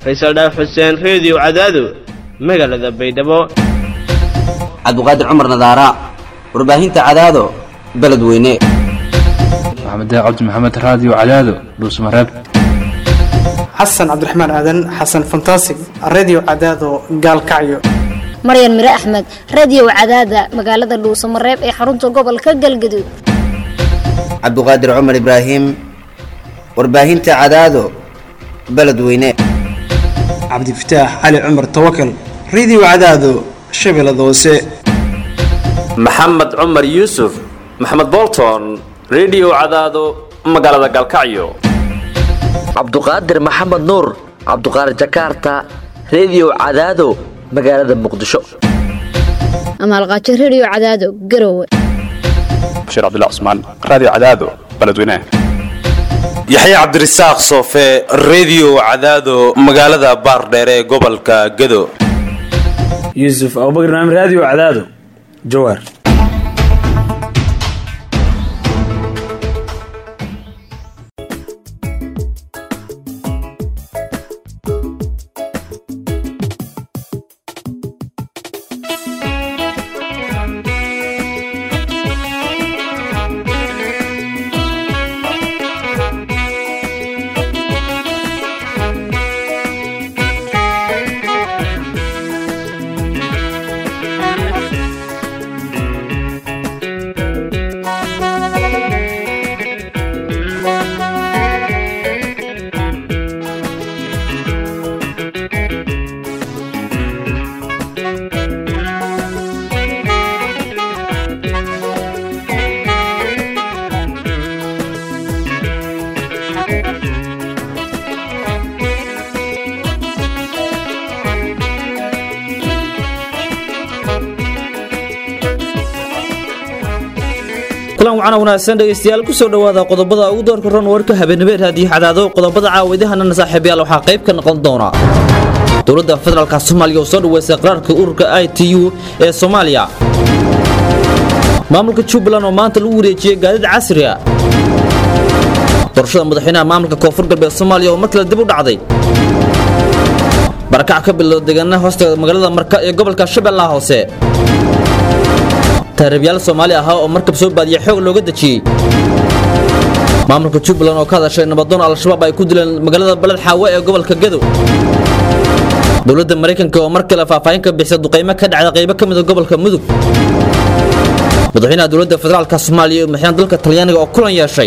faysal dhaaf xuseen reediyo cadaado magaalada baydhabo cabduqaadir cumar nadaara warbaahinta cadaado beledweyne maxamed cabdi maxamed raadiyo cadaado dhuusmareeb xasan cabdiraxmaan aadan xasan fantasig redio cadaado gaalkacyo maryan mire axmed radio cadaada magaalada dhuusamareeb ee xarunta gobolka galgaduud cabduqaadir cumar ibraahim warbaahinta cadaado beledweyne cabdifataax cali cumar tawakal redio cadaado shabeellada hoose maxamed cumar yuusuf maxamed bolton redio cadaado magaalada gaalkacyo cabduqaadir maxamed nuur cabduqaadir jakarta redio cadaado magaalada muqdisho amaalqaajo radio cadaado garowe bashiir cabdilla cusmaan raadiyo cadaado beledweynaha yaxya cabdirasaaq soofe redio cadaado magaalada baardheere ee gobolka gado yuusuf abubakar naam raadiyo cadaado jawaar kulan wacan wanaagsan dhegaystayaal kusoo dhowaada qodobada ugu doorka ron warka habeenimo raadiyo cadaado qodobada caawidahanana saaxiibayaal waxaa qayb ka noqon doona dowladda federaalka soomaaliya oo soo dhaweysay qaraarka ururka i t u ee soomaaliya maamulka jubbaland oo maanta lagu wareejiyey gaadiid casri a doorashada madaxweynaha maamulka koonfur galbeed soomaaliya oo mar kale dib u dhacday barakac ka bilowda deegaanaha hoosta magaalada marka ee gobolka shabeellaha hoose taariibyaal soomaali ahaa oo markab soo baadiya xoog looga dejiyey maamulka jubbaland oo ka hadashay nabadoon al-shabaab ay ku dileen magaalada baled xaawe ee gobolka gadow dowladda maraykanka oo mar kale faahfaahin ka bixisa duqaymo ka dhacda qaybo ka mida gobolka mudug madaxweynaha dowladda federaalka soomaaliya iyo madaxweynaha dalka talyaaniga oo kulan yeeshay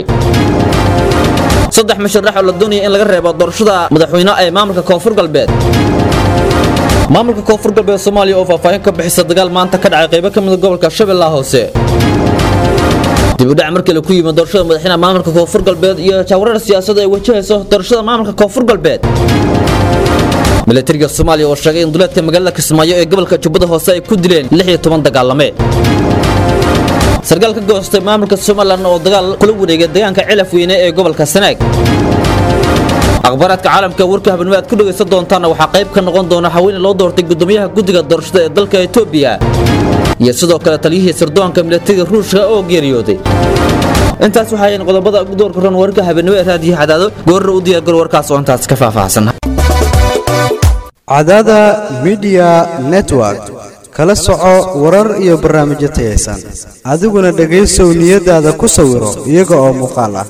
saddex musharax oo la doonaya in laga reebo doorashada madaxweyne ee maamulka koonfur galbeed maamulka koonfur galbeed soomaaliya oo faahfaahin ka bixisa dagaal maanta ka dhacay qaybo ka mida gobolka shabeellaha hoose dibudhac markale ku yimid doorashada madaxweynaha maamulka koonfur galbeed iyo jaawarar siyaasada ay wajahayso doorashada maamulka koonfur galbeed milatariga soomaaliya oo sheegay in duleedka magaalada kismaayo ee gobolka jubbada hoose ay ku dileen lix iyo toban dagaalame sarkaal ka goostay maamulka somalilan oo dagaal kula wareegay deegaanka cilaf weyne ee gobolka sanaag akhbaaraadka caalamka warka habeenimo aad ku dhegaysan doontaana waxaa qayb ka noqon doona haweeney loo doortay gudoomiyaha guddiga doorashada ee dalka etoobiya iyo sidoo kale taliyihii sirdoonka milatariga ruushka oo geeriyooday intaas waxaayn qodobada ugu doorka ron warka habeenimo ee raadiyo cadaado goorra u diyaargaro warkaas oo intaas ka faahfaahsan cadaada midiya network kala soco warar iyo barnaamijyo tayaysan adiguna dhegaysow niyadaada ku sawiro iyaga oo muuqaal ah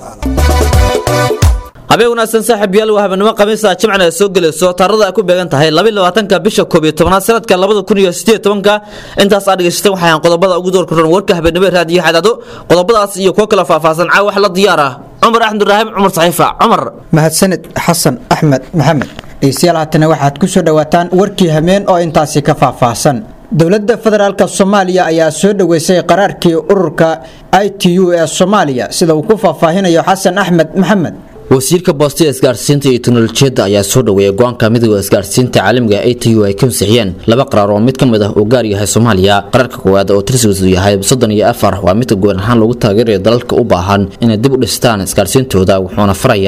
habeen wanaagsan saaxiib yaal waa habeenimo khamiisa jimcana ay soo gelayso taarada ay ku beegan tahay labaatanka bisha koob iyo tobanaad sanadka labada kun iyo sideed tobanka intaas aad dhegaysateen waxaan qodobada ugu doorka ron warka habeenimo raadiyo cadaado qodobadaas iyo kuwo kala faahfaahsan caa wax la diyaar ah cumar axmed ibraahim cumar saxiifa cumar mahadsanid xasan axmed maxamed dhegeystayaal haatana waxaad ku soo dhowaataan warkii hameen oo intaasi ka faahfaahsan dowladda federaalka soomaaliya ayaa soo dhoweysay qaraarkii ururka i t u ee soomaaliya sida uu ku faahfaahinayo xasan axmed maxamed wasiirka boosta isgaarsiinta iyo teknolojiyadda ayaa soo dhoweeyay go-aanka midooda isgaarsiinta caalamiga a t u ay ka ansixiyeen laba qaraar oo mid ka mid ah uu gaar yahay soomaaliya qaraarka koowaad oo tirsigiisu yahay soddon iyo afar waa midka goon ahaan lagu taageerayo dalalka u baahan inay dib u dhistaan isgaarsiintooda wuxuuna farayaa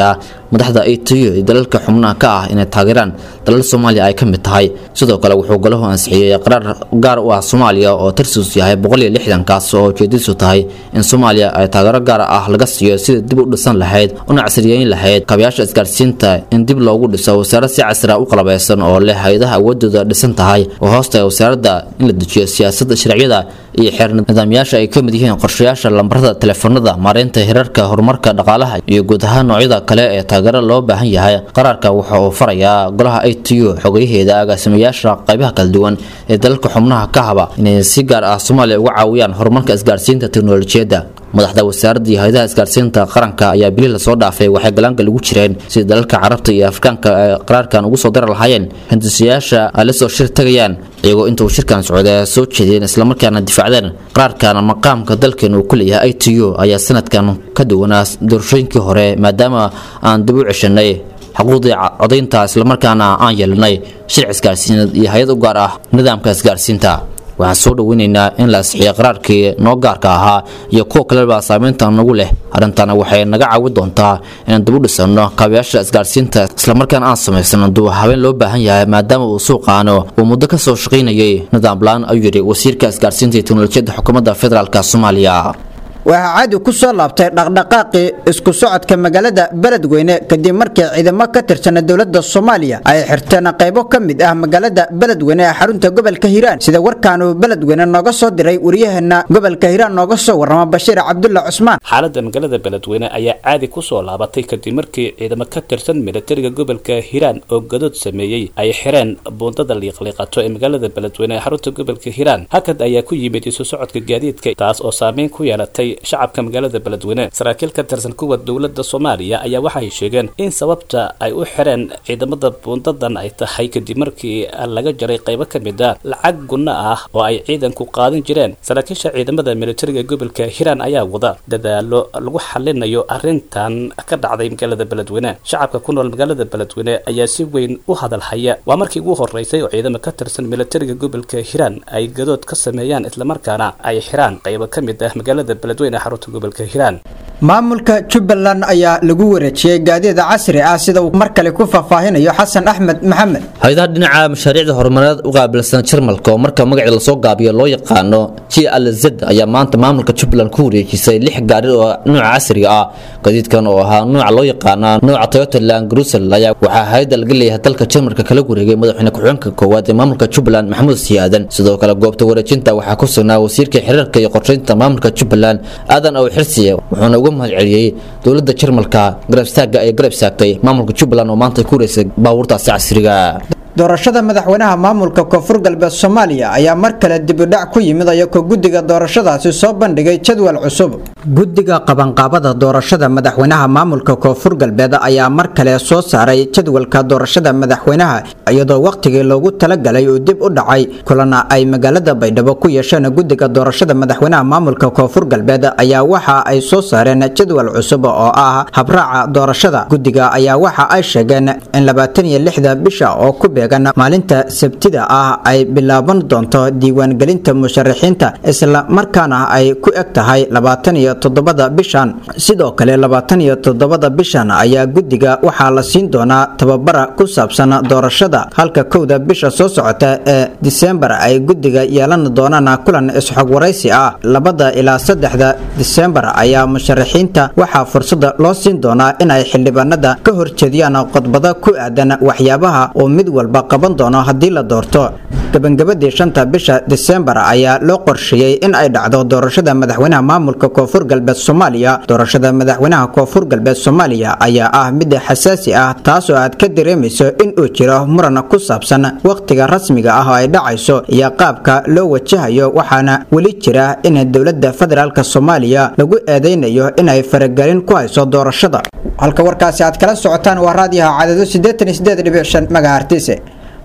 madaxda atu iyo dalalka xubnaha ka ah inay taageeraan dalal soomaaliya ay ka mid tahay sidoo kale wuxuu golahu ansixiyey qaraar gaar u ah soomaaliya oo tarsius yahay kaas oo ujeedisu tahay in soomaaliya ay taageero gaar ah laga siiyo sida dib u dhisan lahayd una casriyeyn lahayd kabayaasha isgaarsiinta in dib loogu dhiso wasaarad si casri ah u qalabeysan oo leh hay-adaha awoodooda dhisan tahay oo hoosta wasaaradda in la dejiyo siyaasadda sharciyada iyo xeer nidaamyaasha ay ka mid yihiin qorshayaasha lambarada telefoonada maareynta hirarka horumarka dhaqaalaha iyo guud ahaan noocyada kale ee taageero loo baahan yahay qaraarka waxa uu farayaa golaha a t u xogayaheeda agaasimayaasha qaybaha kala duwan ee dalalka xubnaha ka haba inay si gaar ah soomaaliya uga caawiyaan horumarka isgaarsiinta teknolojiyadda madaxda wasaaradda iyo hay-adaha isgaarsiinta qaranka ayaa bili lasoo dhaafay waxay galaangal ugu jireen sidii dalalka carabta iyo afrikaanka ay qaraarkan ugu soo dari lahaayeen hindisayaasha ay la soo shir tagayaan iyagoo intuu shirkan socda soo jeedeen islamarkaana difaacdeen qaraarkan maqaamka dalkeen uu ku leeyahay i t u ayaa sanadkan ka duwanaa doorashooyinkii hore maadaama aan dib u ceshanay xuquuqdii codaynta islamarkaana aan yeelanay shirci isgaarsiineed iyo hay-ad u gaar ah nidaamka isgaarsiinta waxaan soo dhoweynaynaa in la asixiyo qaraarkii noo gaarka ahaa iyo kuwa kaleba saameynta nagu leh arrintana waxay naga caawin doontaa inaan dib u dhisano kaabayaasha isgaarsiinta islamarkaana aan samaysano duba habeen loo baahan yahay maadaama uu suuqaano uu muddo ka soo shaqaynayay nidaam la-aan ayuu yidhi wasiirka isgaarsiinta iyo teknolojiyadda xukuumadda federaalk soomaaliya waxaa caadi ku soo laabtay dhaqdhaqaaqii isku socodka magaalada beledweyne kadib markii ciidamo ka tirsana dowladda soomaaliya ay xirteen qaybo ka mid ah magaalada beledweyne ee xarunta gobolka hiiraan sida warkaanuu beledweyne nooga soo diray waryaheena gobolka hiiraan nooga soo warrama bashiir cabdulla cusmaan xaaladda magaalada beledweyne ayaa caadi ku soo laabatay kadib markii ciidamo ka tirsan militariga gobolka hiiraan oo gadood sameeyey ay xireen buundada liiqliiqato ee magaalada beledweyne ee xarunta gobolka hiiraan hakad ayaa ku yimid isu socodka gaadiidka taas oo saameyn ku yeelatay shacabka magaalada beledweyne saraakiil ka tirsan kuwa dowladda soomaaliya ayaa waxay sheegeen in sababta ay u xireen ciidamada buundadan ay tahay kadib markii laga jaray qaybo ka mid a lacag gunno ah oo ay ciidanku qaadan jireen saraakiisha ciidamada militariga gobolka hiiraan ayaa wada dadaalo lagu xalinayo arrintan ka dhacday magaalada beledweyne shacabka ku nool magaalada beledweyne ayaa si weyn u hadalhaya waa markii ugu horeysay oo ciidamo ka tirsan militariga gobolka hiiraan ay gadood ka sameeyaan islamarkaana ay xiraan qaybo ka mid ah magaalada beledweyne xarunta gobolka hiiraan maamulka jubbaland ayaa lagu wareejiyey gaadiida casri ah sida uu mar kale ku faahfaahinayo xasan axmed maxamed hay-adaha dhinaca mashaariicda horumareed u qaabilsan jarmalka oo marka magacii lasoo gaabiyo loo yaqaano j l z ayaa maanta maamulka jubbaland ku wareejisay lix gaari oo nuuca casriga ah gadiidkan oo ahaa nuuca loo yaqaana nuuca toyota land grusel ayaa waxaa hay-adda laga leeyahay dalka jarmalka kala wareegay madaxweyne ku-xigeenka koowaad ee maamulka jubbaland maxamuud siyaadan sidoo kale goobta wareejinta waxaa ku sugnaa wasiirka xiriirka iyo qorsheynta maamulka jubbaland aadan ow xirsiye wuxuuna uga mahad celiyey dowladda jarmalka garabstaaga ay garab istaagtay maamulka jubbaland oo maanta ku wareysay baabuurtaasi casriga doorashada madaxweynaha maamulka koonfur galbeed soomaaliya ayaa mar kale dibidhac ku yimid ayagoo guddiga doorashadaasi soo bandhigay jadwal cusub guddiga qabanqaabada doorashada madaxweynaha maamulka koonfur galbeed ayaa mar kale soo saaray jadwalka doorashada madaxweynaha iyadoo wakhtigii loogu talagalay uu dib u dhacay kulana ay magaalada baydhabo ku yeesheen guddiga doorashada madaxweynaha maamulka koonfur galbeed ayaa waxa ay soo saareen jadwal cusub oo ah habraaca doorashada guddiga ayaa waxa ay sheegeen in labaatan iyo lixda bisha oo ku maalinta sabtida ah ay bilaaban doonto diiwaangelinta musharaxiinta isla markaana ay ku eg tahay labaatan iyo toddobada bishan sidoo kale labaatan iyo toddobada bishan ayaa guddiga waxaa la siin doonaa tababara ku saabsan doorashada halka kowda bisha soo socota ee disembar ay guddiga yeelan doonaan kulan isxog waraysi ah labada ilaa saddexda disembar ayaa musharaxiinta waxaa fursada loo siin doonaa in ay xildhibaanada ka horjeediyaan qodbado ku aadan waxyaabaha oo mid walba qaban doono haddii la doorto gabangabadii shanta bisha disembar ayaa loo qorsheeyey in ay dhacdo doorashada madaxweynaha maamulka koonfur galbeed soomaaliya doorashada madaxweynaha koonfur galbeed soomaaliya ayaa ah mid xasaasi ah taasoo aad ka dareemayso in uu jiro muran ku saabsan wakhtiga rasmiga ah oo ay dhacayso iyo qaabka loo wajahayo waxaana weli jira in dowladda federaalk soomaaliya lagu eedeynayo inay faragelin ku hayso doorashada halka warkaasi aad kala socotaan waa raadiyaha cadado megahartise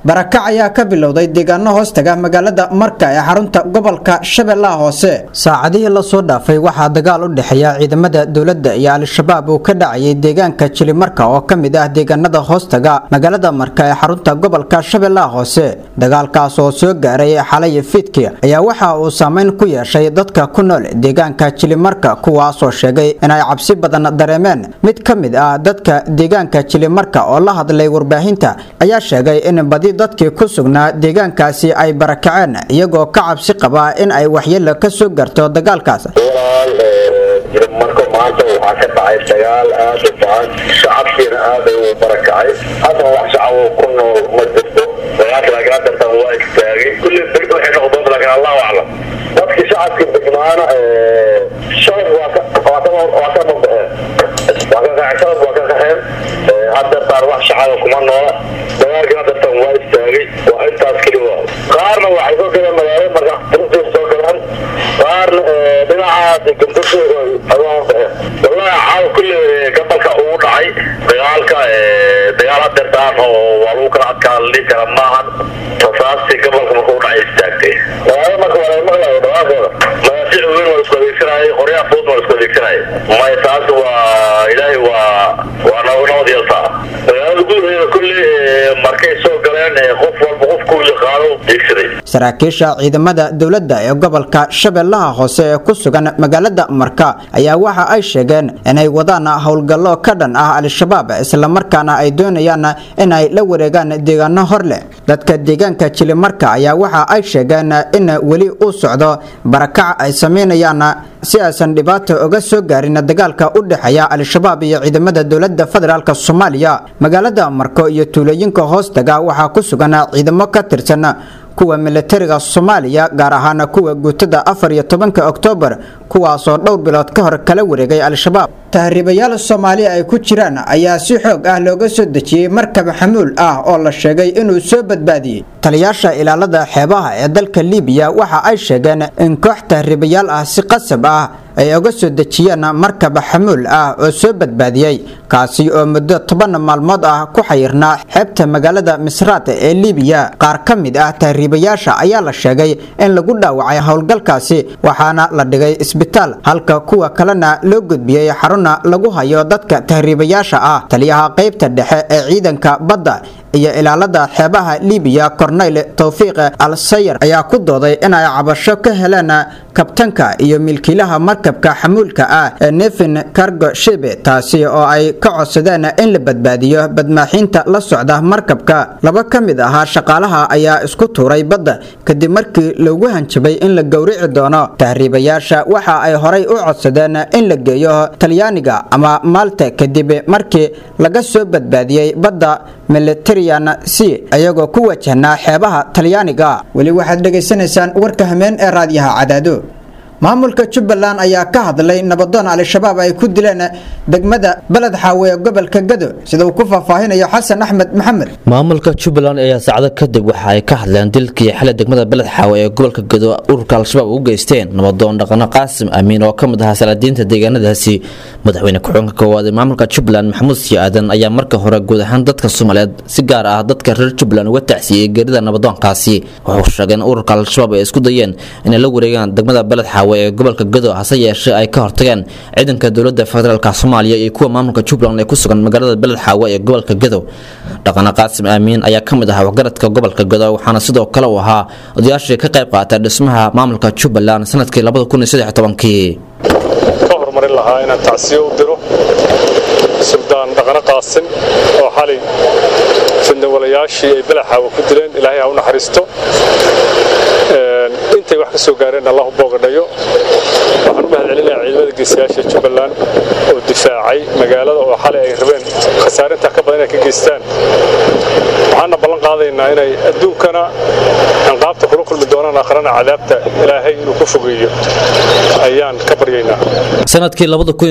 barakac ayaa ka bilowday deegaano hoostaga magaalada marka ee xarunta gobolka shabeellaha hoose saacadihii lasoo dhaafay waxaa dagaal u dhexeeya ciidamada dowladda iyo al-shabaab uu ka dhacayay deegaanka jilimarka oo ka mid ah deegaanada hoostaga magaalada marka ee xarunta gobolka shabeellaha hoose dagaalkaas oo soo gaaray xalay fiidkii ayaa waxa uu saameyn ku yeeshay dadka ku nool deegaanka jilimarka kuwaasoo sheegay inay cabsi badan dareemeen mid ka mid ah dadka deegaanka jilimarka oo la hadlay warbaahinta ayaa sheegay in badi dadkii ku sugnaa deegaankaasi ay barakaceen iyagoo ka cabsi qaba in ay waxyeelo ka soo garto dagaalkaas marka maanta waxaa ka dhacay dagaal aada u bahan shacabkiina aada u barakacay hadda wax shacab ku nool ma jirto dagaalka laakiin hadartan waa istaagay kulli deg waxay noqdoonta laakiin allahu aclam dadkii shacabkii degmaana shalad waa ka waa ka waa ka mambaxeen waa ka qaxeen shalad waa ka qaxeen hadartaan wax shacaba kuma noola dagaalkii hadartan waa istaagay waa intaas keli waa qaarna waxay soo galeen magaalada marka runtii soo galeen qaarna dhinacaas gambasho adoon baxeen wallahi caawa kulli gabalka ugu dhacay dagaalka dagaal hadartaan oo waa lagu kala adkaa la dhihi kara maahan rasaastii gabalka markuu dhacay istaagtay magaalada marka waa laga maqlayo dhawaankooda magaafiic weyn waa isku adeegsanayay qoryaha fudud waa isku adeegsanayay maya taas waa ilaahay waa waa nabad nabad yeeltaa magaalada gudaheeda kulli markay soo galeen qof walba qofkuu yaqaano deegsaday saraakiisha ciidamada dowladda ee gobolka shabeellaha hoose ee ku sugan magaalada marka ayaa waxa ay sheegeen inay wadaan howlgallo ka dhan ah al-shabaab islamarkaana ay doonayaan inay la wareegaan deegaano hor leh dadka deegaanka jilimarka ayaa waxa ay sheegeen in weli uu socdo barakac ay sameynayaan si aysan dhibaato uga soo gaarin dagaalka u dhexeeya al-shabaab iyo ciidamada dowladda federaalk soomaaliya magaalada marko iyo tuulooyinka hoostaga waxaa ku sugan ciidamo ka tirsan kuwa militariga soomaaliya gaar ahaan kuwa guutada afar iyo tobanka oktoobar kuwaasoo dhowr bilood ka hor kala wareegay al-shabaab tahriibayaal soomaali ay ku jiraan ayaa si xoog ah looga soo dejiyey markab xamuul ah oo la sheegay inuu soo badbaadiyey taliyaasha ilaalada xeebaha ee dalka liibiya waxa ay sheegeen in koox tahriibayaal ah si qasab ah ay uga soo dejiyeen markab xamuul ah oo soo badbaadiyey kaasi oo muddo toban maalmood ah ku xayirnaa xeebta magaalada misraat ee liibiya qaar ka mid ah tahriibayaasha ayaa la sheegay in lagu dhaawacay howlgalkaasi waxaana la dhigay isbitaal halka kuwa kalena loo gudbiyey xaruna lagu hayo dadka tahriibayaasha ah taliyaha qaybta dhexe ee ciidanka badda iyo ilaalada xeebaha liibiya korneyl towfiiq al sayar ayaa ku dooday inay cabasho ka heleen kabtanka iyo milkiilaha markabka xamuulka ah ee nefin cargo shibe taasi oo ay ka codsadeen in la badbaadiyo badmaaxiinta la socda markabka laba ka mid ahaa shaqaalaha ayaa isku tuuray badda kadib markii lagu hanjabay in la gowrici doono tahriibayaasha waxa ay horay u codsadeen in la geeyo talyaaniga ama maalta kadib markii laga soo badbaadiyey badda militarian c ayagoo ku wajahnaa xeebaha talyaaniga weli waxaad dhegaysanaysaan warka hameen ee raadyaha cadaado maamulka jubbaland ayaa ka hadlay nabadoon al-shabaab ay ku dileen degmada beled xaawe ee gobolka gado sida uu ku faahfaahinayo xasan axmed maxamed maamulka jubbaland ayaa saacado kadib waxa ay ka hadleen dilkii xalay degmada beled xaawe ee gobolka gado ururka al-shabaab u geysteen nabadoon dhaqano qaasim amiin oo ka mid ahaa salaadiinta deegaanadaasi madaxweyne ku-xigeenka koowaad ee maamulka jubbaland maxamuud sii aadan ayaa marka hore guud ahaan dadka soomaaliyeed si gaar ah dadka reer jubbaland uga tacsiiyey geerida nabadoonkaasi wuxuu sheegay in ururka al-shabaab ay isku dayeen inay la wareegaan degmada beled xaawe ee gobolka gado hase yeeshee ay ka hortageen ciidanka dowladda federaalk soomaaliya iyo kuwa maamulka jubbaland ee ku sugan magaalada beled xaawe ee gobolka gado dhaqane qaasim aamiin ayaa ka mid ahaa waxgaradka gobolka gado waxaana sidoo kale uu ahaa odayaashii ka qayb qaatay dhismaha maamulka jubbaland sanadkii kii ka horumarin lahaa inaan tacsiyo u diro suldaan dhaqane qaasim oo xalay fidnawalayaashii ay belaxaawa ku dileen ilaahay ha u naxariisto intay wax ka soo gaareen allah u boogadhayo waxaan u mahadcelinayaa ciidamada geesiyaasha jubbaland oo difaacay magaalada oo xalay ay rabeen khasaarintaa ka badan inay ka geystaan waxaana ballan qaadaynaa inay adduunkana anqaabta kula kulmi doonaan kuwan akhrana cadaabta ilaahay inuu ku fogeeyo ayaan ka baryaynaa sanadkii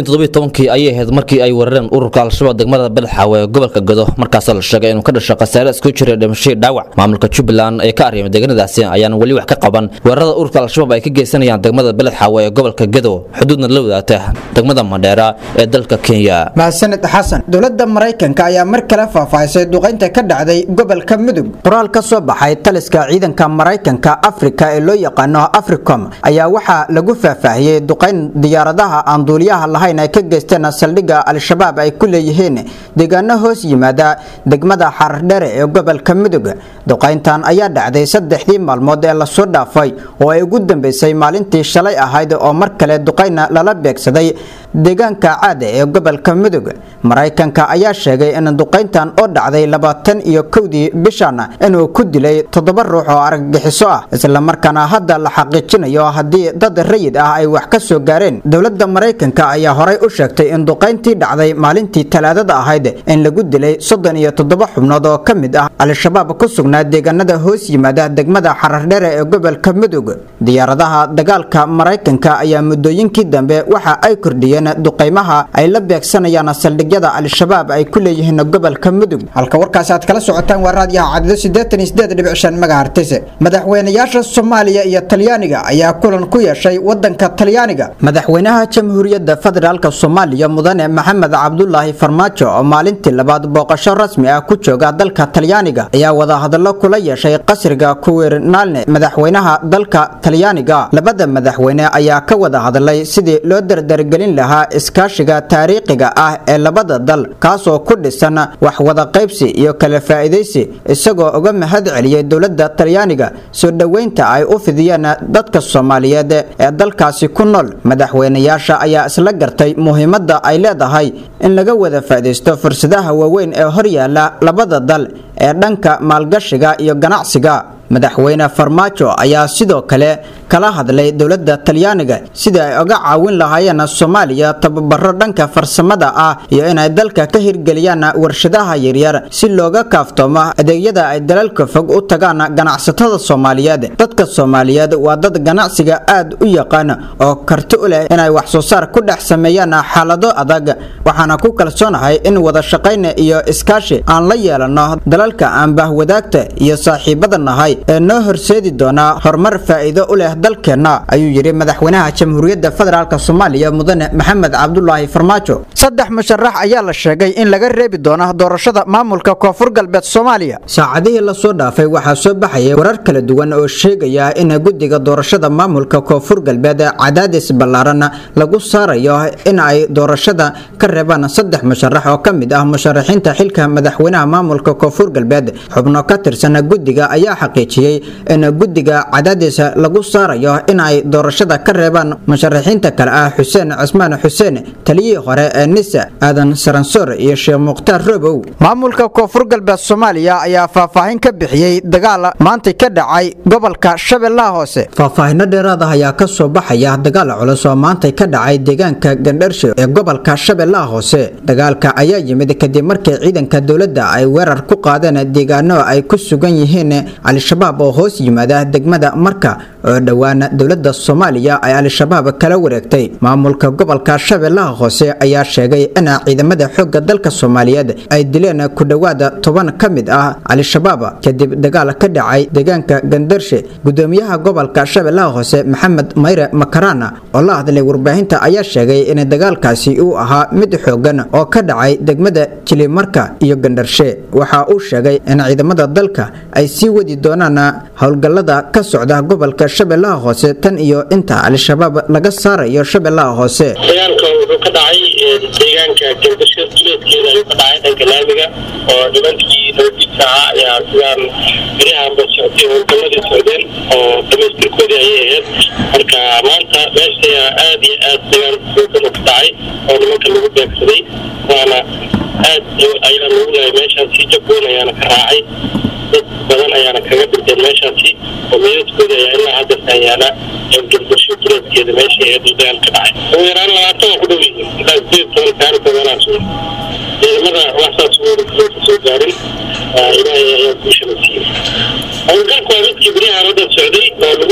kii ayay ahayd markii ay weerareen ururka al-shabaab degmada beledxaawe ee gobolka gado markaasoo la sheegay inuu ka dhasho khasaare isku jira dhimashadii dhaawac maamulka jubbaland ee ka arrimay deegaanadaasi ayaan weli wax ka qaban weerarada ururka al-shabaab ay ka geysanayaan degmada beledxaawe ee gobolka gado xuduudna la wadaagta degmada mandheera ee dalka kenya mahadsanid xasan dowladda maraykanka ayaa mar kale faahfaahisay duqaynta ka dhacday gobolka mudug qoraal ka soo baxay taliska ciidanka maraykanka afrika ee loo yaqaano africom ayaa waxaa lagu faahfaahiyey duqayn diyaaradaha aan duuliyaha lahayn ay ka geysteen saldhigga al-shabaab ay ku leeyihiin deegaano hoos yimaada degmada xarardhere ee gobolka mudug duqayntan ayaa dhacday saddexdii maalmood ee lasoo dhaafay oo ay ugu dambeysay maalintii shalay ahayd oo mar kale duqayna lala beegsaday deegaanka caada ee gobolka mudug maraykanka ayaa sheegay in duqayntan oo dhacday labaatan iyo kowdii bishan inuu ku dilay toddoba ruux oo argagixiso ah islamarkaana hadda la xaqiijinayo haddii dad rayid ah ay wax ka soo gaareen dowladda maraykanka ayaa horay u sheegtay in duqayntii dhacday maalintii talaadada ahayd in lagu dilay soddon iyo toddoba xubnood oo ka mid ah al-shabaab ku sugnaa deegaanada hoos yimaada degmada xarardhere ee gobolka mudug diyaaradaha dagaalka maraykanka ayaa muddooyinkii dambe waxa ay kordhiyeen duqaymaha ay la beegsanayaan saldhigyada al-shabaab ay ku leeyihiin gobolka mudug halka warkaasi aad kala socotaan waa raadiyaha cadido siddeetan iyo siddeed dhibic shan magahartise madaxweynayaasha soomaaliya iyo talyaaniga ayaa kulan ku yeeshay wadanka talyaaniga madaxweynaha jamhuuriyadda federaalk soomaaliya mudane maxamed cabdulaahi farmaajo oo maalintii labaad booqasho rasmi ah ku jooga dalka talyaaniga ayaa wadahadallo kula yeeshay qasriga kuwirnaalne madaxweynaha dalka talyaaniga labada madaxweyne ayaa ka wada hadlay sidii loo dardargelin lahaa iskaashiga taariikhiga ah ee labada dal kaasoo ku dhisan wax wada qaybsi iyo kala faa'iidaysi isagoo uga mahad celiyey dowladda talyaaniga soo dhoweynta ay u fidiyeen dadka soomaaliyeed ee dalkaasi ku nool madaxweynayaasha ayaa isla gartay muhiimadda ay leedahay in laga wada faa'iidaysto fursadaha waaweyn ee horyaala labada dal ee dhanka maalgashiga iyo ganacsiga madaxweyne farmaajo ayaa sidoo kale kala hadlay dowladda talyaaniga sidii ay uga caawin lahaayeen soomaaliya tababaro dhanka farsamada ah iyo inay dalka ka hirgeliyaan warshadaha yaryar si looga kaaftoomo adeegyada ay dalalka fog u tagaan ganacsatada soomaaliyeed dadka soomaaliyeed waa dad ganacsiga aad u yaqaan oo karti u leh inay wax soo saar ku dhex sameeyaan xaalado adag waxaana ku kalsoonahay in wada shaqayn iyo iskaashi aan la yeelano dalalka aan bahwadaagta iyo saaxiibada nahay ee noo horseedi doona horumar faa'iido u leh dalkeenna ayuu yidhi madaxweynaha jamhuuriyadda federaalk soomaaliya mudane maxamed cabdulaahi farmaajo saddex musharax ayaa la sheegay in laga reebi doono doorashada maamulka koonfur galbeed soomaaliya saacadihii lasoo dhaafay waxaa soo baxayay warar kala duwan oo sheegaya in guddiga doorashada maamulka koonfur galbeed cadaadis ballaaran lagu saarayo in ay doorashada ka reebaan saddex musharax oo ka mid ah musharaxiinta xilka madaxweynaha maamulka koonfur galbeed xubno ka tirsan guddiga ayaa xaqiijiyey in guddiga cadaadis lagu saarayo in ay doorashada ka reebaan musharaxiinta kale ah xuseen cismaan xuseen taliyihii hore ee nisa aadan saransoor iyo sheekh mukhtaar robow maamulka koonfur galbeed soomaaliya ayaa faahfaahin ka bixiyey dagaal maanta ka dhacay gobolka shabeellaha hoose faahfaahino dheeraad ah ayaa ka soo baxaya dagaal culus oo maanta ka dhacay deegaanka gandharsho ee gobolka shabeellaha hoose dagaalka ayaa yimid kadib markii ciidanka dowladda ay weerar ku qaadeen deegaano ay ku sugan yihiin al-shabaab oo hoos yimaada degmada marka oo dhowaan dowladda soomaaliya ay al-shabaab kala wareegtay maamulka gobolka shabeellaha hoose ayaa sheegay in ciidamada xoogga dalka soomaaliyeed ay dileen ku dhowaada toban ka mid ah al-shabaab kadib dagaal ka dhacay deegaanka gandarshe gudoomiyaha gobolka shabeellaha hoose maxamed mayre makarana oo la hadlay warbaahinta ayaa sheegay in dagaalkaasi uu ahaa mid xoogan oo ka dhacay degmada jilimarka iyo gandharshe waxa uu sheegay in ciidamada dalka ay sii wadi doonaan howlgallada ka socda gobolka shabeellaha hoose tan iyo inta al-shabaab laga saarayo shabeellaha hoose dagaalka wuxuu ka dhacay deegaanka gandasho duleedkeeda ayuu ka dhacay dhanka laamiga oo nimankii nabadiisa ahaa ayaa sidaan berihaanba socday howlgalladii socdeen oo dhamaystirkoodii ayay ahayd marka maanta meesha ayaa aad iyo aad dagaal xoogan u ka dhacay oo nimanka lagu beegsaday waana aad ayaa lagu leeyahay meeshaasi jabgoon ayaana ka raacay dad badan ayaana kaga dhinteen meeshaasi oo meedadkooda ayaa ilaa hadda yaala gandasho duleedkeeda meesha ahayd uu dagaal ka dhacay ugu yaraan labaatan waa ku dhow yihiin ilaa sideed toban kaani badanaas wey ciidamada waxsaas ka soo gaarin ilaahay ayaa guushana siiyey howlgalku waa midkii beriyahan hadda socday oo lagu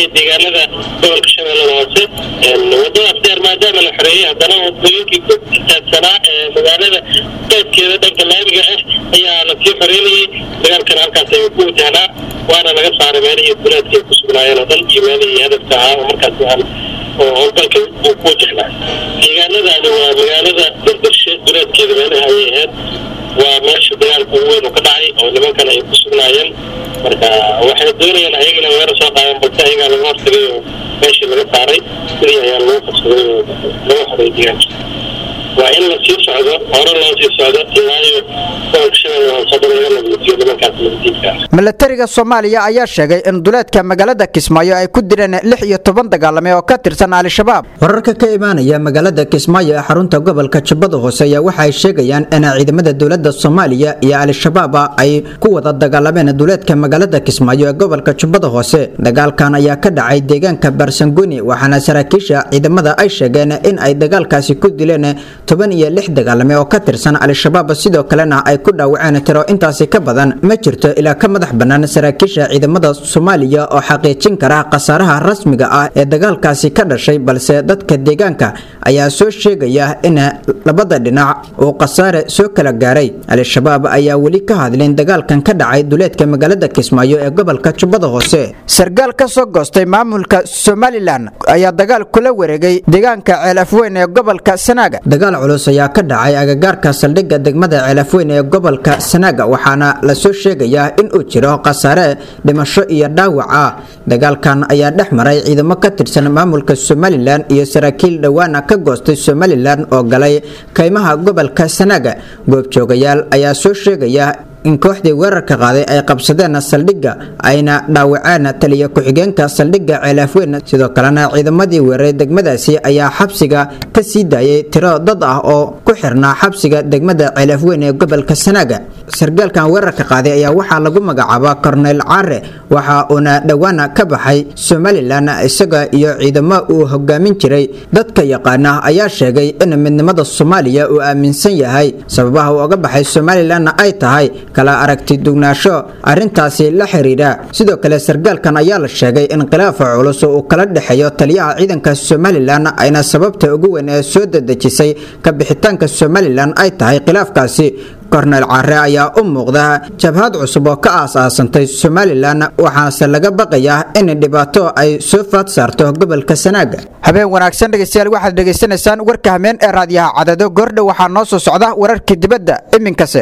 xoreeyey deegaanada gobolka shabeellada hoose wadadaas dheer maadaama la xoreeyey haddana wadooyinkii ku taagsanaa ee magaalada qaybkeeda dhanka laamiga ah ayaa lasii xoreynayey dagaalkana halkaas ayuu ku wajahnaa waana laga saaray meelihii duleedka ay ku sugnaayeen oo dhan iyo meelihii hadafka ahaa oo markaas aan oo howlgalka uu ku wajahnaa deegaanadaani waa magaalada dardarshe duleedkeeda meelaha ayay ahayd waa meesha dagaalka ugu weyn uu ka dhacay oo nimankan ay ku sugnaayeen marka waxay doonayeen ayagana weerar soo qaadan balse ayagaa laga hortagay oo meeshii laga saaray sidii ayaa lagu qabsaday oo laga xoray deegaanka waa in la sii socdo hore loo sii socdo ilaayo gobolka shabeelle hoose dhan laga nadiifiyo nimankaas nabadiidka ah milatariga soomaaliya ayaa sheegay in duleedka magaalada kismaayo ay ku direen lix iyo toban dagaalame oo ka tirsan al-shabaab wararka ka imaanaya magaalada kismaayo ee xarunta gobolka jubbada hoose ayaa waxa ay sheegayaan in ciidamada dowlada soomaaliya iyo al-shabaab ay ku wada dagaalameen duleedka magaalada kismaayo ee gobolka jubbada hoose dagaalkan ayaa ka dhacay deegaanka barsanguni waxaana saraakiisha ciidamada ay sheegeen in ay dagaalkaasi ku dileen toban iyo lix dagaalame oo ka tirsan al-shabaab sidoo kalena ay ku dhaawaceen tiro intaasi ka badan ma jirto ilaa ka madax bannaan saraakiisha ciidamada soomaaliya oo xaqiijin kara khasaaraha rasmiga ah ee dagaalkaasi ka dhashay balse dadka deegaanka ayaa soo sheegaya in labada dhinac uu khasaare soo kala gaaray al-shabaab ayaa weli ka hadlin dagaalkan ka dhacay duleedka magaalada kismaayo ee gobolka jubbada hoose sargaal ka soo goostay maamulka somalilan ayaa dagaal kula wareegay deegaanka ceel afweyn ee gobolka sanaaga dagaal culus ayaa ka dhacay agagaarka saldhigga degmada ceelafweyn ee gobolka sanaaga waxaana lasoo sheegayaa in uu jiro khasaare dhimasho iyo dhaawac ah dagaalkan ayaa dhex maray ciidamo ka tirsan maamulka somalilan iyo saraakiil dhowaana ka goostay somalilan oo galay kaymaha gobolka sanaaga goobjoogayaal ayaa soo sheegaya in kooxdii weerarka qaaday ay qabsadeen saldhigga ayna dhaawaceen taliya ku-xigeenka saldhigga ceelaafweyn sidoo kalena ciidamadii weeraray degmadaasi ayaa xabsiga ka sii daayay tiro dad ah oo ku xirnaa xabsiga degmada ceelaafweyn ee gobolka sanaaga sargaalkan weerarka qaaday ayaa waxaa lagu magacaabaa korneyl caare waxa uuna dhowaana ka baxay somalilan isaga iyo ciidamo uu hogaamin jiray dadka yaqaana ayaa sheegay in midnimada soomaaliya uu aaminsan yahay sababaha uu oga baxay somalilanna ay tahay kala aragti dugnaasho arrintaasi la xiriira sidoo kale sargaalkan ayaa la sheegay in khilaafa culus uu kala dhexeeyo taliyaha ciidanka somalilan ayna sababta ugu weyn ee soo dedejisay ka bixitaanka somalilan ay tahay khilaafkaasi korneyl caare ayaa u muuqda jabhad cusub oo ka aas-aasantay somalilan waxaase laga baqayaa in dhibaato ay soo faad saarto gobolka sanaaga habeen wanaagsan dhegeystayaal waxaad dhegaysanaysaan warka hameen ee raadiyaha cadado goordhow waxaa noo soo socda wararkii dibadda iminkase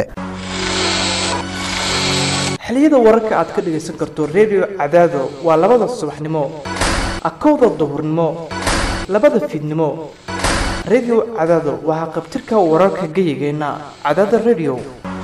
xiliyada wararka aad ka dhegaysan karto redio cadaado waa labada subaxnimo akowda duhurnimo labada fiidnimo redio cadaado waa haqabtirka wararka geyigeenna cadaada redio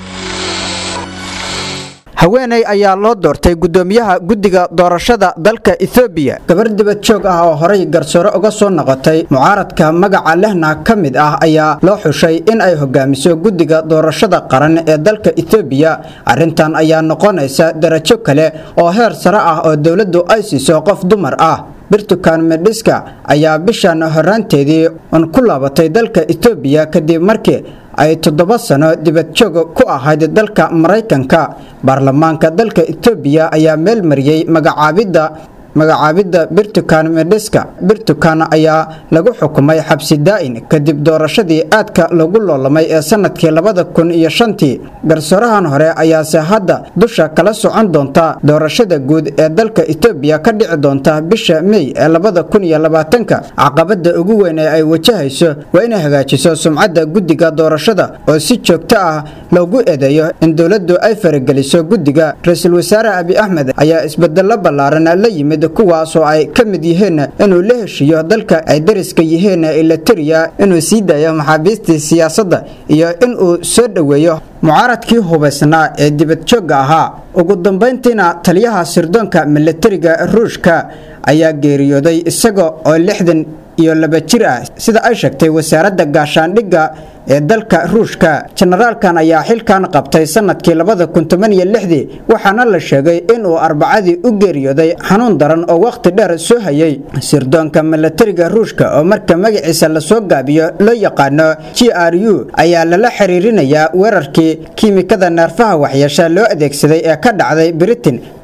haweeney ayaa loo doortay gudoomiyaha guddiga doorashada dalka ethoobiya gabar dibad joog ah oo horay garsoore uga soo noqotay mucaaradka magaca lehna ka mid ah ayaa loo xushay in ay hogaamiso guddiga doorashada qaran ee dalka ethoobiya arrintan ayaa noqonaysa darajo kale oo heer sare ah oo dowladdu ay siiso qof dumar ah birtukan medhiska ayaa bishan horaanteedii un ku laabatay dalka etoobiya kadib markii ay toddoba sano dibadjoog ku ahayd dalka maraykanka baarlamaanka dalka etoobiya ayaa meel mariyey magacaabidda magacaabidda birtukan medhiska birtukan ayaa lagu xukumay xabsi daa'in kadib doorashadii aadka lagu loolamay ee sanadkii labada kun iyo shantii garsoorahan hore ayaase hadda dusha kala socon doonta doorashada guud ee dalka etoobiya ka dhici doonta bisha mey ee labada kun iyo labaatanka caqabada ugu weyn ee ay wajahayso waa inay hagaajiso sumcadda guddiga doorashada oo si joogto ah loogu eedeeyo in dowladdu ay farageliso guddiga ra-iisul wasaare abi axmed ayaa isbedelo ballaaran la yimid kuwaasoo ay ka mid yihiin inuu la heshiiyo dalka ay dariska yihiin eliteria inuu sii daayo maxaabiistii siyaasadda iyo inuu soo dhoweeyo mucaaradkii hubaysnaa ee dibadjoogga ahaa ugu dambayntiina taliyaha sirdoonka milatariga ruushka ayaa geeriyooday isaga oo lixdan iyo laba jir ah sida ay sheegtay wasaaradda gaashaandhigga ee dalka ruushka jenaraalkan ayaa xilkan qabtay sanadkii labada kun toban iyo lixdii waxaana la sheegay inuu arbacadii u geeriyooday xanuun daran oo wakhti dheer soo hayay sirdoonka milatariga ruushka oo marka magaciisa lasoo gaabiyo loo yaqaano g r u ayaa lala xiriirinayaa weerarkii kiimikada neerfaha waxyeesha loo adeegsaday ee ka dhacday britain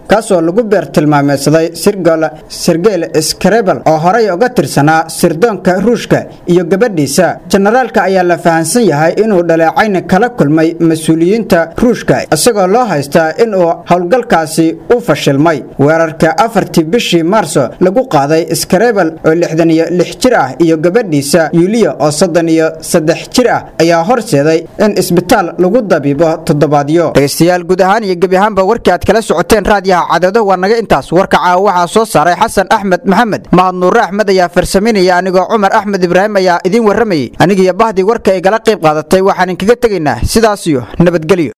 kaasoo lagu beertilmaameysaday sirgol sergeyl skrebel oo horey uga tirsanaa sirdoonka ruushka iyo gabadhiisa jenaraalka ayaa la fahansan yahay inuu dhaleecayn kala kulmay mas-uuliyiinta ruushka isagoo loo haystaa inuu howlgalkaasi u fashilmay weerarka afartii bishii maarso lagu qaaday skrebel oo lixdan iyo lix jir ah iyo gabadhiisa yuliya oo soddon iyo saddex jir ah ayaa horseeday in isbitaal lagu dabiibo toddobaadyo dhegeystayaal guud ahaan iyo gebi ahaanba warkii aad kala socoteen raadiyaha cadado waa naga intaas warka caawa waxaa soo saaray xasan axmed maxamed mahad nuure axmed ayaa farsaminaya anigoo cumar axmed ibraahim ayaa idiin warramayay anigiyo bahdii warka ay gala qayb qaadatay waxaan inkaga tegaynaa sidaas iyo nabadgelyo